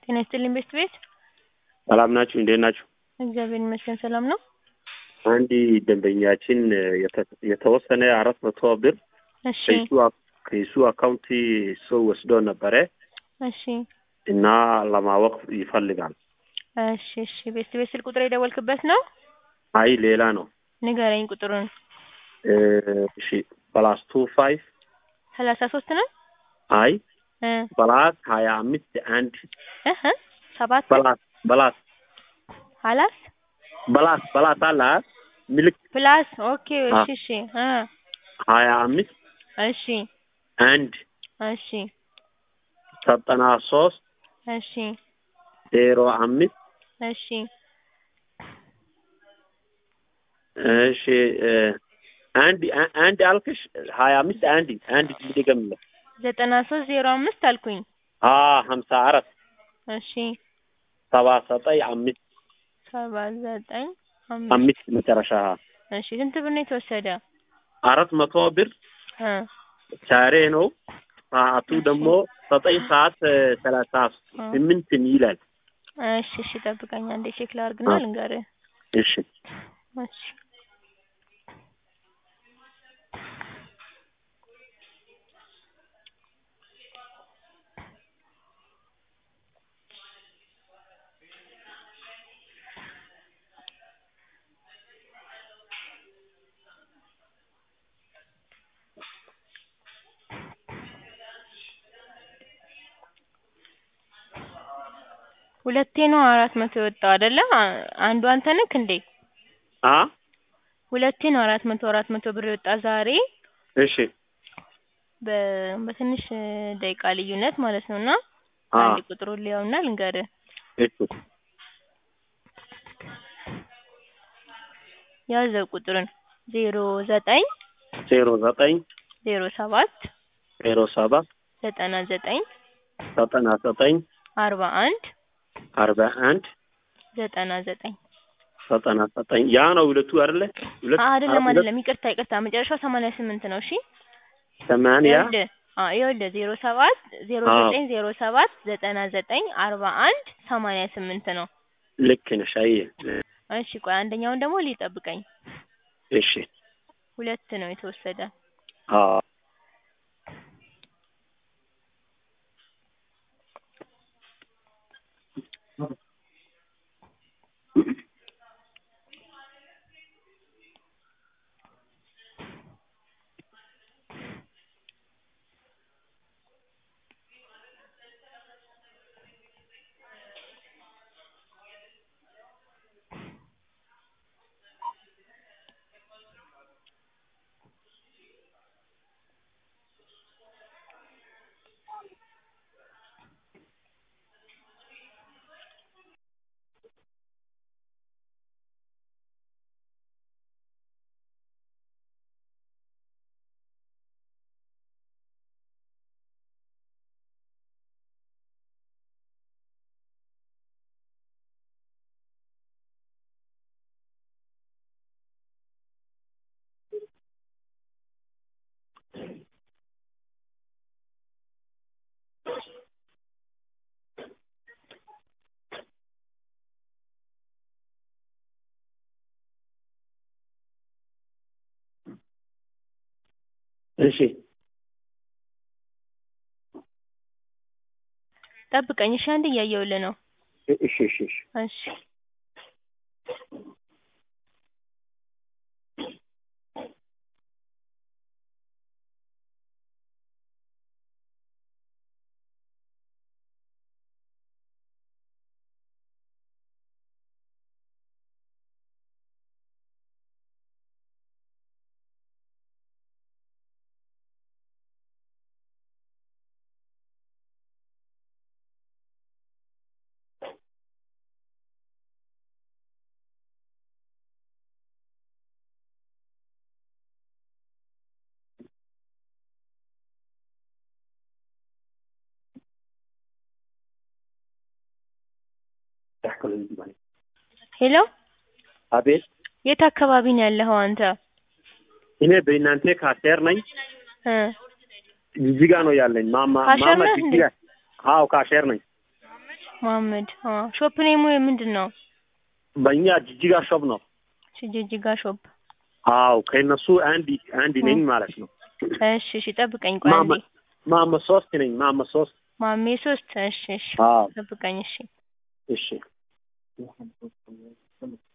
ጤና ይስጥልኝ ቤት ቤት ሰላም ናችሁ? እንዴት ናችሁ? እግዚአብሔር ይመስገን ሰላም ነው። አንድ ደንበኛችን የተ- የተወሰነ አራት መቶ ብር እሺ ከሱ አክ- ከሱ አካውንት ሰው ወስዶ ነበረ እሺ እና ለማወቅ ይፈልጋል። እሺ እሺ ቤት ቤት ስልክ ቁጥር የደወልክበት ነው? አይ ሌላ ነው። ንገረኝ ቁጥሩን። እ፣ እሺ ፕላስ ቱ ፋይቭ ሰላሳ ሶስት ነው አይ እ ፕላስ ሀያ አምስት አንድ እህ ሰባት በላስ በላስ ሀላስ በላስ በላስ አለ አይደል? ምልክ ፕላስ ኦኬ አ- እሺ እሺ እ ሀያ አምስት እሺ አንድ እሺ ዘጠና ሶስት እሺ ዜሮ አምስት እሺ እሺ እ፣ አንድ አ- አንድ አልክሽ ሀያ አምስት አንድ አንድ ድገምለ ዘጠና ሶስት ዜሮ አምስት አልኩኝ። አ ሀምሳ አራት እሺ ሰባ ዘጠኝ አምስት ሰባ ዘጠኝ አምስት አምስት መጨረሻ እሺ ስንት ብር ነው የተወሰደ? አራት መቶ ብር እ ዛሬ ነው። ሰዓቱ ደግሞ ዘጠኝ ሰዓት እ፣ ሰላሳ ስምንት ይላል። እሺ እሺ ጠብቀኝ አንዴ ቼክ ላድርግና አ- ልንገርህ። እሺ እሺ ሁለቴ ነው አራት መቶ የወጣው አይደለ? አ- አንዱ አንተ ነህ እንዴ? አ ሁለቴ ነው አራት መቶ አራት መቶ ብር የወጣ ዛሬ እሺ በ- በትንሽ እ, ደቂቃ ልዩነት ማለት ነው። እና አ አንድ ቁጥሩን ሊያውና ልንገርህ እሺ ያዘው ቁጥሩን ዜሮ ዘጠኝ ዜሮ ዘጠኝ ዜሮ ሰባት ዜሮ ሰባት ዘጠና ዘጠኝ ዘጠና ዘጠኝ አርባ አንድ አርባ አንድ ዘጠና ዘጠኝ ዘጠና ዘጠኝ ያ ነው ሁለቱ አይደለ? ሁለት አይደለም ሁለት አይደለም ይቅርታ ይቅርታ መጨረሻው ሰማንያ ስምንት ነው። እሺ ሰማንያ ይኸውልህ አዎ ይኸውልህ ዜሮ ሰባት ዜሮ አዎ። ዘጠኝ ዜሮ ሰባት ዘጠና ዘጠኝ አርባ አንድ ሰማንያ ስምንት ነው። ልክ ነሽ። አየህ እሺ ቆይ አንደኛውን ደግሞ ሊጠብቀኝ እሺ ሁለት ነው የተወሰደ። አዎ እሺ ጠብቀኝ እሺ አንድ እያየሁልህ ነው። እሺ እሺ እሺ እሺ ሄሎ አቤት የት አካባቢ ነው ያለኸው አንተ? እኔ በእናንተ ካሴር ነኝ። እ ጅጅጋ ነው ያለኝ። ማማ ካሸር ማማ ነህ እንዴ? ጅጅጋ። አዎ ካሼር ነኝ። መሀመድ አ ሾፕ ኔሙ ምንድን ነው? በእኛ ጅጅጋ ሾፕ ነው። ጅጅጋ ሾፕ። አዎ ከእነሱ አንድ አንድ ነኝ ማለት ነው። እሺ እሺ ጠብቀኝ ቆይ አንዴ። ማመ ማመ ሶስት ነኝ ማመ ሶስት ማሜ ሶስት እሺ እሺ አዎ ጠብቀኝ እሺ። እሺ